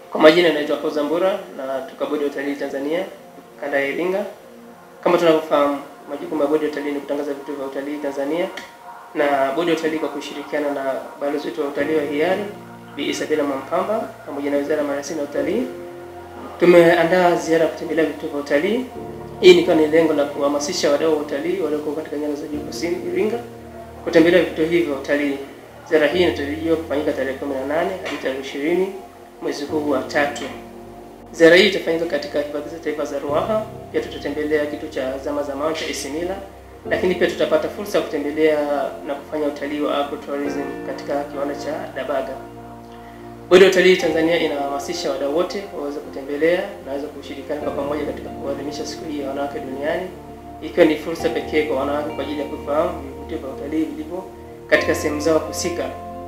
Kwa majina naitwa Fauza Mbura na toka Bodi ya Utalii Tanzania kanda ya Iringa. Kama tunavyofahamu, majukumu ya Bodi ya Utalii ni kutangaza vituo vya utalii Tanzania, na Bodi ya Utalii kwa kushirikiana na balozi wetu wa utalii wa hiari Bi Isabella Mwampamba pamoja na Wizara ya Maliasili na Utalii tumeandaa ziara ya kutembelea vituo vya utalii. Hii nikiwa ni lengo la kuhamasisha wadau wa utalii walioko katika nyanda za juu kusini Iringa kutembelea vituo hivi vya utalii. Ziara hii inatarajiwa kufanyika tarehe 18 hadi tarehe 20 mwezi huu wa tatu. Ziara hii itafanyika katika hifadhi za taifa za Ruaha. Pia tutatembelea kituo cha zama za mawe cha Isimila, lakini pia tutapata fursa ya kutembelea na kufanya utalii wa agrotourism katika kiwanda cha Dabaga. Bodi ya Utalii Tanzania inahamasisha wadau wote waweze kutembelea na waweze kushirikiana kwa pamoja katika kuadhimisha siku hii ya wanawake duniani, ikiwa ni fursa pekee kwa wanawake kwa ajili ya kufahamu vivutio vya utalii vilivyo katika sehemu zao husika.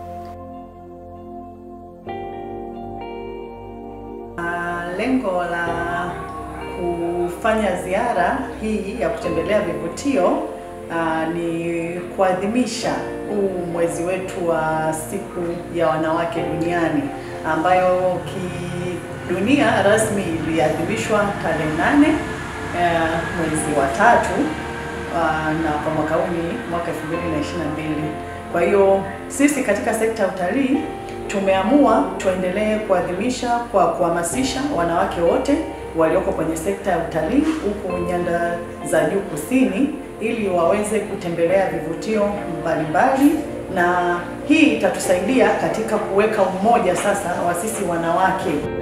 Lengo la kufanya ziara hii ya kutembelea vivutio uh, ni kuadhimisha huu mwezi wetu wa siku ya wanawake duniani ambayo kidunia rasmi iliadhimishwa tarehe nane uh, mwezi wa tatu uh, na kwa mwaka huu ni mwaka 2022. Kwa hiyo sisi katika sekta ya utalii tumeamua tuendelee kuadhimisha kwa kuhamasisha wanawake wote walioko kwenye sekta ya utalii huku nyanda za juu kusini ili waweze kutembelea vivutio mbalimbali, na hii itatusaidia katika kuweka umoja sasa wa sisi wanawake.